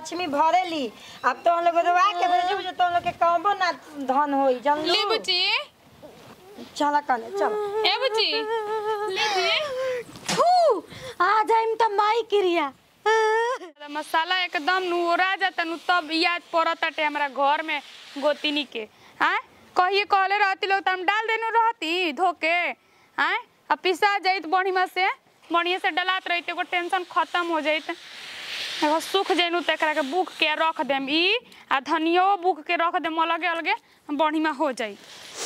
लक्ष्मी भरेली अब तो हम लोग रोवा के भेजब जो तुम लोग के कहबो ना धन होई जान ले बुची चला कने चल ए बुची ले दिए थू आ जाइम त माई क्रिया मसाला एकदम नुरा जाता नु तब याद पड़ताटे हमरा घर में गोतिनी के हैं कहिए कहले रहती लोग त हम डाल देनु रहती धोके हैं अब पिसा जाइत बढ़िया से बढ़िया से डलात रहित एगो टेंशन खत्म हो जाइत एगो सूख जैनु त एकरा के बुक के रख देम ई आ धनियो बुक के रख देम अलगे अलगे बढ़िया हो जाई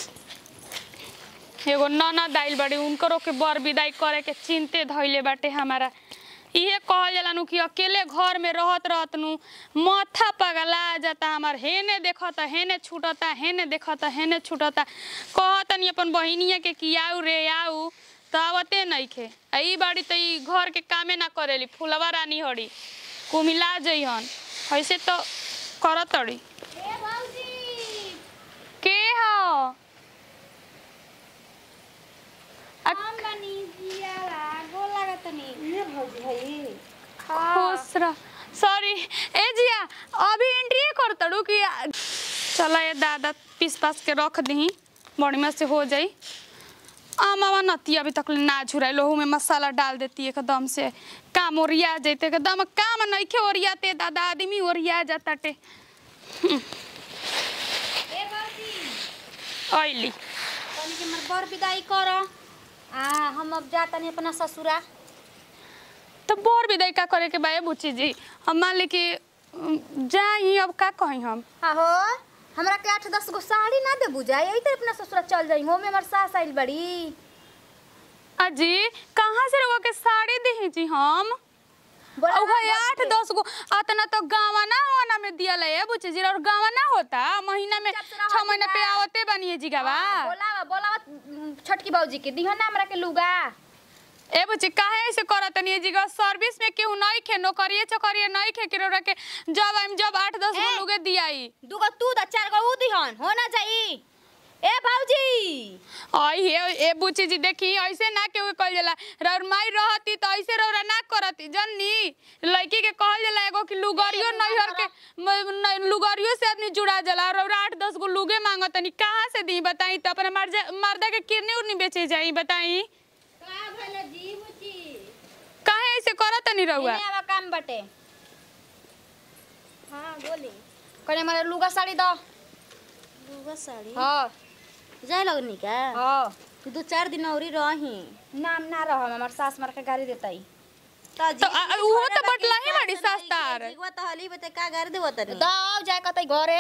एगो ननद आइल बाड़ी उनकरो के बर विदाई करे के चिंते धइले बाटे हमारा इहे कहल जाला नु कि अकेले घर में रहत रहत नु माथा पगला जाता हमार हेने देखता हेने छूटता हेने देखता हेने छूटता कहतनी अपन बहिनिया के कि आऊ रे आऊ त आवते नइखे आ ई बाड़ी त ई घर के कामे ना करेली फुलवा रानी हड़ी कुमिला जइहन ऐसे तो करतड़ी के ह ये भौजी हई खुश रह सॉरी ए जिया अभी एंट्री कर तड़ू कि चला ये दादा पीस पास के रख दी बढ़िया से हो जाई आमावा नती अभी तक ले ना झुराई लोहू में मसाला डाल देती एकदम से काम ओरिया जाते एकदम काम नइखे ओरियाते दादा आदमी ओरिया जाताटे अइली तनी के मर बर विदाई कर आ हम अब जा तनी अपना ससुरा तो बोर विदाई का करे के बाए बुची जी हम मान ली कि उम, जाई अब का कही हम आहो हमरा के आठ दस गो साड़ी ना दे बुझाई यही तरह अपना ससुरा चल जाई हो में हमर सास आइल बड़ी अजी कहाँ से रहुआ के साड़ी दी जी हम बोला और ना भाई बस आठ के। दस गो अतना तो गावा ना होना में दिया ले बुचे जी और गावा ना होता महीना में जब से रहत छह महीना पे बा। आवते बनिए जी गावा हाँ, बोलावा बोलावा उम, छोटकी बाबूजी के दिहन ना हमरा के लुगा ए बुचे काहे ऐसे करत नहीं जी गा सर्विस में केहू नहीं खे नौकरिए चकरिए नहीं खे कि रौरा के जब हम जब आठ दस गो ए। लोगे दियाई दुगो तू द चार गो ऊ दिहन हो ना जाई ए बाबूजी आई हे ए बुची जी देखी ऐसे ना केहू कहल जाला रौर माई रहती तो ऐसे रौरा ना करती जननी लड़की के कहल जाला एगो कि लुगरियो नहीं हर के म- न- लुगरियो से आदमी जुड़ा जाला और रौरा आठ दस गो लुगे मांगत तनी कहाँ से दी बताई तो अपने मर्जा मर्दा के किरनी उरनी बेचे जाई बताई का भले जी बुची काहे ऐसे करत तनी रहुआ इने आवा काम बटे हां बोली कने मारे लुगा साड़ी दो लुगा साड़ी हां जाए लगनी का हां दो चार दिन औरी रही नाम ना रह हमर सास मार के गाड़ी देताई तो आ- आ- उहो तो बटला ही बड़ी सस्तार जीवा तो हली बते का गार देव तनी दब जाए कतई घरे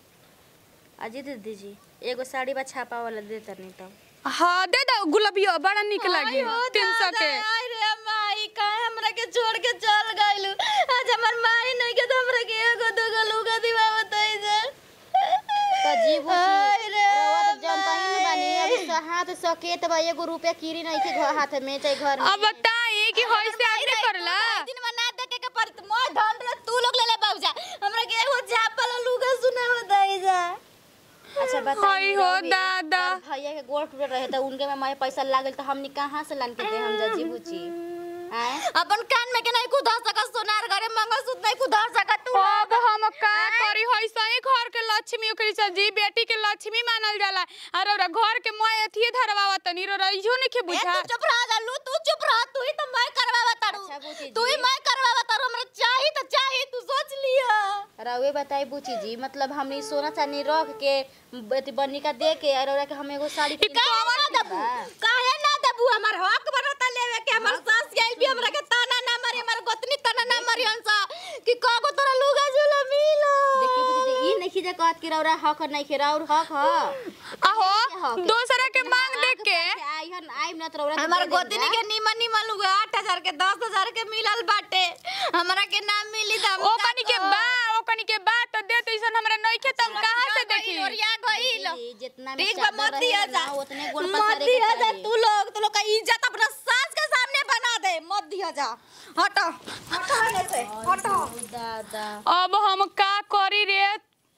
अजी दे दीजी एगो साड़ी बा छापा वाला दे तनी तो हाँ दे दो गुलाबियो बड़ा निक लगी तीन सौ के आई रे माई काहे हमरा के छोड़ के चल गइलू आज हमर माई नहीं के तो हमरा के एगो दूगो लुगा दिवावत है जे तो जीव आई रे रवा तो जानता ही नहीं बानी अभी स- हाथ सकेत बा एगो रुपया कीरी नहीं के घर हाथ में चाहे घर में अब बताई कि होइसे आदमी करला दिन में ना देखे के पड़त मोर ढंड रे तू लोग ले ले बाबूजा हमरा के एगो झापल लुगा सुनावत है जा अच्छा हाय बताई हो दादा भैया के गोड़ टूट रहे तो उनके में मारे पैसा लागल तो हमनी कहाँ से लान के दे हम जा जी बुची आए अपन कान में के नहीं कुदा सकत सोनार घरे मंगलसूत्र नहीं कुदा सकत तू अब हम का करी होइसे ही घर के लक्ष्मी ओकरी से जी बेटी के लक्ष्मी मानल जाला और ओरा घर के मोय अथिए धरवावा तनी रो रहियो नहीं के ए, बुझा तू चुप रह जा लू तू चुप रह तू ही तो मैं करवावा तारू अच्छा, बूची तू ही जी। मैं करवावा तारू हमरा चाही तो चाही तू सोच लिया रउए बताई बुची जी मतलब हमनी सोना चांदी रख के अथी बन्नी का दे के और ओरा के हम एगो साड़ी किन के काहे ना देब देबू काहे ना देबू हमर हक बनता लेवे के हमर सास गइल भी हमरा के ताना ना मारी हमर गोतनी ताना ना मारी हंसा कि कागो तोरा लुगा झूला मिला देखी बुची जी ई नहीं जे कहत कि रौरा हक नहीं के रौर हक ह आहो दूसरा के मांग देख के आइहन आइम ना तो रौरा के हमार दे देब गोतनी जा। के निमन निमन लुगा आठ हजार के दस हजार के मिलल बाटे हमरा के ना मिली त ओ कनी के बा ओ कनी के बा तो दे तैसन हमरा नहीं के तब कहां से देखी ओरिया गइल जी, जितना में ठीक बा चादर मत दिया रहेला जा ना, उतने गोड़ मत पसारे के दिया जा चाहिए। तू लोग तू लोग का इज्जत अपना सास के सामने बना दे मत दिया जा हटो हटो यहाँ से हटो दादा अब हम का करी रे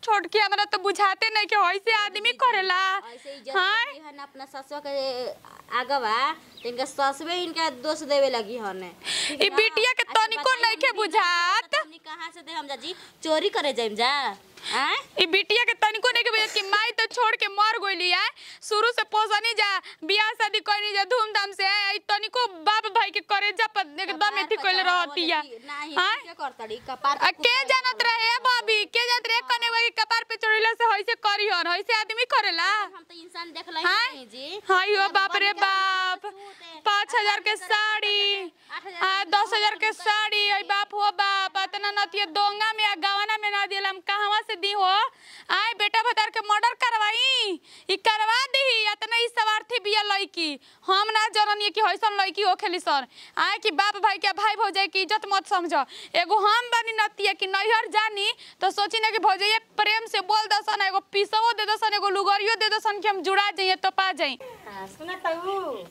छोटकी हमरा तो बुझाते नहीं कि ऐसे आदमी करेला ऐसे इज्जत हाँ लगी हन अपना ससुआ के आगवा तो इनका ससुए इनका दोष देवे लगी हन ठीक ई ना? बिटिया के अच्छा तनिको बताई नइखे हमनी बुझात। बिटिया हमनी कहाँ से दे हम जा जी चोरी करे जाइम जा आय ई बिटिया के तनिको नहीं के बुझात कि माई तो छोड़ के मर गइली है शुरू से पोसनी जा बियाह शादी करनी जा धूमधाम से ई तनिको बाप भाई के करे जा पर एकदम एथी कइले रहतिया नहीं हाँ? क्या करतड़ी कपार आ के जानत रहे भाभी के जानत रहे कने वही कपार पे चढ़िला से होइसे करी हन होइसे आदमी करेला हम तो इंसान देख लई हाँ? नहीं जी हाय हो बाप रे बाप पाँच हजार के साड़ी आ दस हजार के साड़ी आई बाप हो बाप इतना नतिया दोंगा में आ गवाना में ना दिलम कहवा से दी हो आय बेटा भतार के मर्डर करवाई ई करवा दी इतना ई सवार्थी बिया लड़की हम ना जननी कि होइसन लड़की हो खेली सर आय कि बाप भाई के भाई भौजाई की इज्जत मत समझ एगो हम बनी नतिया कि नैहर जानी तो सोची ना कि भौजाई प्रेम से बोल दसन एगो पीसवो दे दसन एगो लुगरियो दे दसन कि हम जुड़ा जाइए तो पा जाई सुना तू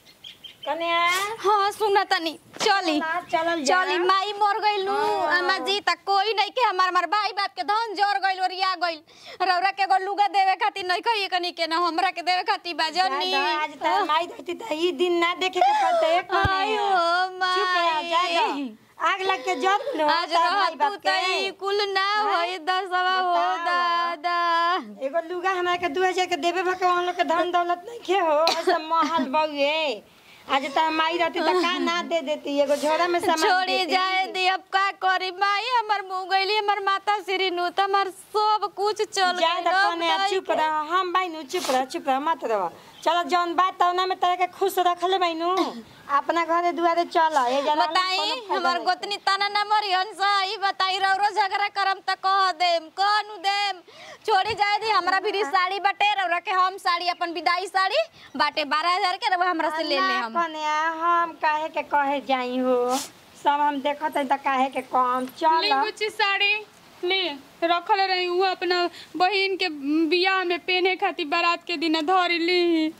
कन्या हाँ सुना तनी चली ना चलल जा चली माई मर गइल नु अम्मा जी त कोई नहीं के हमार हमार भाई बाप के धन जोर गइल ओरिया गइल रौरा के एगो लुगा देवे खातिर नहीं कहिए कनी के ना हमरा के देवे खातिर बाजनी जा दो, आज तार माई रहती त ई दिन ना देखे के पड़ते आयो चुप रह जा माई दो। आग लग के जल लो आज तार माई रहतू बाप त के ई कुल ना होई दसवा हो बताओ। दादा एगो लुगा हमरा के दू हजार के देवे भगवान लोग के धन दौलत नहीं खे हो ऐसा महल बउए आज तार माई रहती त का ना दे देती एगो झोरा में सामान छोड़ी देती। जाए दी अब का करी माई हमर मुंह गइली हमर माता श्री नु त हमर सब कुछ चल जा गइल द अब कने नहीं चुप रह हम बाइनु चुप रह चुप रह मत रह चल जौन बात तौना में तरह के खुश रखले बाइनु अपना घरे दुआरे चल ए जना बताई हमर गोतनी तना ना मरी हंस ई बताई रौरो झगड़ा करम त कह देम कहनु देम छोड़ी जाए दी हमरा भी साड़ी बटे रौरा के हम साड़ी अपन विदाई साड़ी बाटे बारह हजार के रौरा हमरा से ले ले हम कने हम काहे के कहे जाई हो सब हम देखत हई त काहे के कम चल ले गुच्ची साड़ी ले रखल रही वो अपना बहिन के बियाह में पहने खातिर बारात के दिन धर ली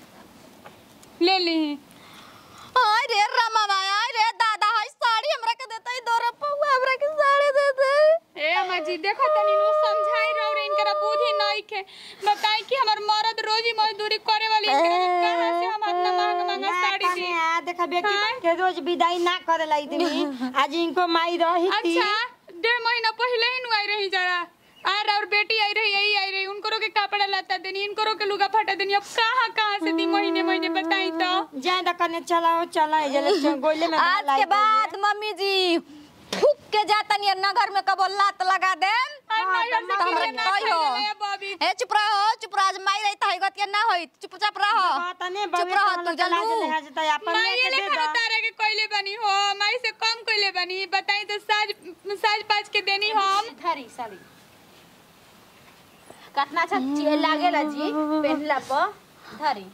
ले ली हाय रे रमा आय रे दादा हाय साड़ी हमरा के देतई दो रुपया हमरा के साड़ी दे दे ए अम्मा जी देखो तनी नु समझाई रहो रे इनकरा बुद्धि नहीं के बताई कि हमर मर्द रोजी मजदूरी करे वाली इनकरा के कहां से हम इतना महंगा महंगा साड़ी दी कने देखा बेटी हाँ? के रोज विदाई ना करे लाई दी आज इनको माई रही थी अच्छा डेढ़ महीना पहले ही नु आई रही जरा आर और बेटी आई रही यही आई रही उनको के कपड़ा लता देनी इनको के लुगा फटा देनी अब कहां कहां से दी महीने महीने बताई तो जा द कने चलाओ चला ए जले गोले में आज के बाद मम्मी जी फूक के जाता नहीं नगर में कबो लात लगा दे आई नैहर से तो हमरा किने ना कहियो। खाइले रे बॉबी ए चुप रहो चुप रहो आज माई रही त गतिया ना होई चुपचाप रहो तने चुप रहो तू जलू माई ले खा तारे के कोइले बनी हो माई से कम कोइले बनी बताई तो साज साज पाँच के देनी हम धरी साड़ी कितना अच्छा ची- लागेला जी पहनला पर धरी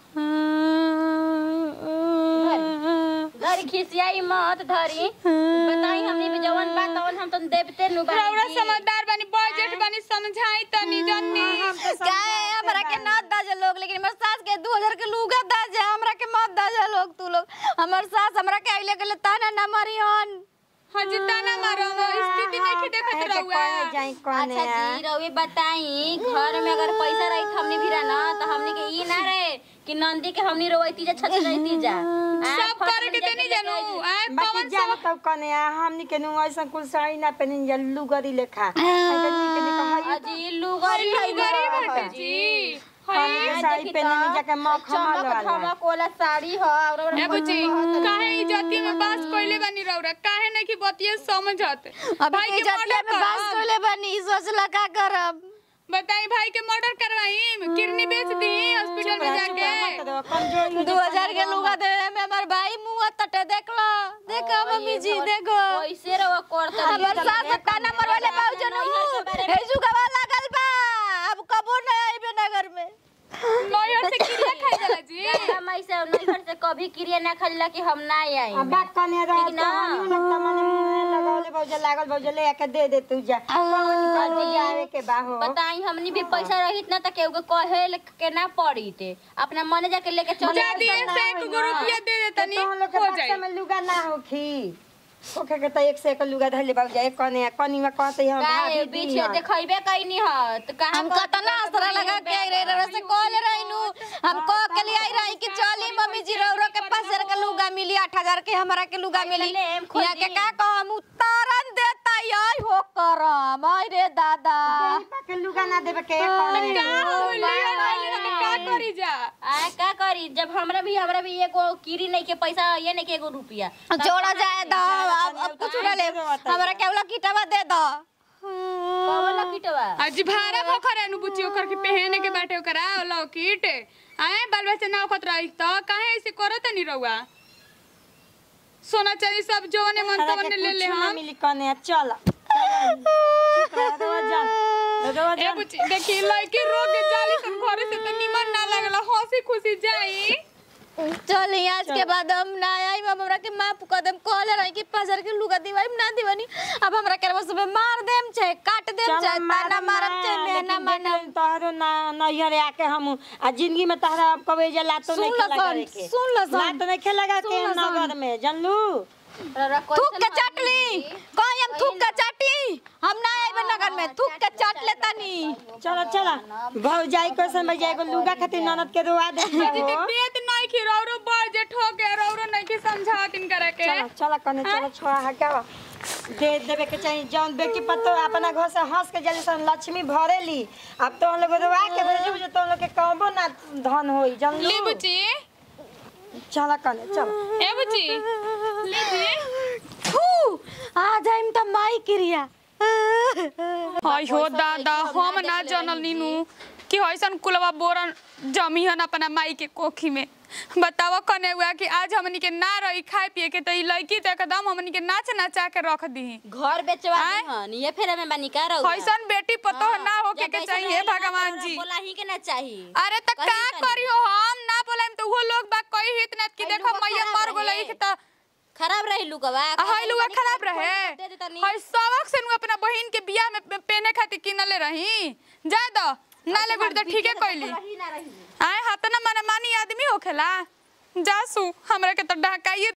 धरी धरी खिसियाई मत धरी बताई हमने भी जवन बात तवन हम तो देवते नु बानी रौरा जी। समझदार बनी बजट बनी समझाई तनी जन्नी काहे हमरा के ना दाजे लोग लेकिन हमर सास के 2000 के लुगा दाजे हमरा के मत दाजे लोग तू लोग हमर सास हमरा के आइले गेले ताना ना मारी हन हाँ जितना ना मारो स्थिति नहीं के देखत रहुआ जाई अच्छा कने जी रउए बताई घर में अगर पैसा रही हमने भी ना तो हमने के ई ना रहे कि नंदी के हमनी रोईती जा छत रहती जा आ, सब फट करे के में देनी जाके जानू लेके आए बाकी पवन जा सब तब कने हमनी के नु ऐसा कुल साड़ी ना पहनिन जा लुगरी लेखा हमनी के कहई अजी लुगरी है गरीब हटे जी हमनी के साड़ी पहनिन जाके मखमल चमक वाला धमक वाला साड़ी ह और और ए बुची काहे इज्जती में बास कोइले बनी रौरा काहे नहीं कि बतिये समझत अब भाई के इज्जत मर्डर में बास करब कोले बनी सोचला का करब बताई भाई के मर्डर करवाई किडनी बेच दी हॉस्पिटल में जाके कमजोरी दो हजार के लुगा देवे में हमर भाई मुंह तटे देख लो देखो मम्मी जी देखो कैसे रवा करता हमर सास ताना मरवाले बाबूजन हे जुगवा लागल बा अब कबो न आइबे नगर में लॉयर से क्रिया खाई जाला जी हमाई से नहीं घर से कभी क्रिया ना खजला कि हम ना आई अब बात कने रह ठीक ना? लगता मने मुंह लगावले बौजा लागल बौजा ले आके दे दे तू जा कौन करो जावे के बाहो बताई हमनी भी पैसा रहित ना त केहू के कहे के ना पड़ी ते अपना मने जाके लेके चले जा दिए से एक गो रुपया दे दे तनी तो हम लोग के हो बक्सा जाई में लुगा ना होखी ओके के त एक से एक लुगा धले बाबू जाए कने कनी में कहते हम काहे भाभी बीच दी देखैबे कैनी ह त कहां हम कतना असरा लगा के आई रहे रहे से कॉल रहनु हम को के लिए आई रही कि चली मम्मी जी रौरो के पास के लुगा मिली 8000 के हमरा के लुगा मिली लेम, खोल यहाँ के दी। का कहम उतारन देता आई हो करम आई रे दादा के लुगा ना देबे के कने का करी जा आ का करी जब हमरा भी हमरा भी एगो कीरी नहीं के पैसा ये नहीं के एगो रुपया जोड़ा जाए दो अब अब कुछ ना ले हमरा के वाला किटवा दे दो कवला किटवा आज भारा भोखर है नु बुच्ची ओकर के पहने के बाटे ओकरा लौकीट आए बाल बच्चा ना ओखत रही त काहे ऐसे करत नहीं रहुआ सोना चांदी सब जोने मन हमरा तवन के ले ले कुछ ना हम मिली कने चल चुप रह रोज जान रोज ए जान बुच्ची देखी लड़की रोग के जाली सन घरे से त निमन ना लगला हंसी खुशी जाई चल आज के बाद हम ना आई हम हमरा के माफ कर देम कहले रही कि पाजर के लुगा दिवाई ना दिवानी अब हमरा के बस मार देम छे काट देम छे ताना मारम छे मैं ना मानम तोहरो ना नैहरे आके हम आ जिंदगी में तोहरा अब कबे जे लातो सुन नहीं ल खेला सन, करे के सुन ल सन। लात नहीं खेलेगा के सुन ल सन। नगर में जानलू थूक के चाटली कहीं हम थूक के चाटी हम ना आइबे नगर में थूक के चाट लेता नी चलो चलो भौजाई को समय जाएगो लुगा खातिर ननद के रुआ दे जी देत नहीं खी रौरो बड़ जे ठोके रौरो नहीं के समझातिन करे के चलो चलो कने चलो छोड़ा हटावा दे देवे के चाहिए जौन बेटी पतो अपना घर से हंस के जल्दी सन लक्ष्मी भरेली अब तो हम लोग रुआ के भेजू जे तो हम लोग के कहबो ना धन होई ले जानलू बुच्ची चलो कने चलो ए बुच्ची ले जी थू आ जाइम त माई क्रिया हाय हो दादा हम ना जानल नीनू कि हइसन कुलवा बोरन जमीहन अपना माई के कोखी में बतावा कने हुआ कि आज हमनी के ना रही खाए पिए के त ई लड़की त एकदम हमनी के नाच नचा के रख दी घर बेचवा आय? दीहन ये फेरे में बनी का रहुआ हइसन बेटी पतो ना होके के चाहिए भगवान जी बोला ही के ना चाहिए अरे त कहीं का तनी। करियो हम ना बोलाइम त वो लोग बा कही हित ना कि हई देखो लुगा मैया खराब मर रहे। गेलै त खराब रही लुकवा हाय लुआ खराब रहे दे दे तनी हाय सबक से नु अपना बहिन के बियाह में पे- पहने खातिर किनले रही जा दो ना ले गुड़ त ठीके कइली रही ना रही आए हाथ ना माने मानी आदमी होखेला जासू हमरा के त ढकाइए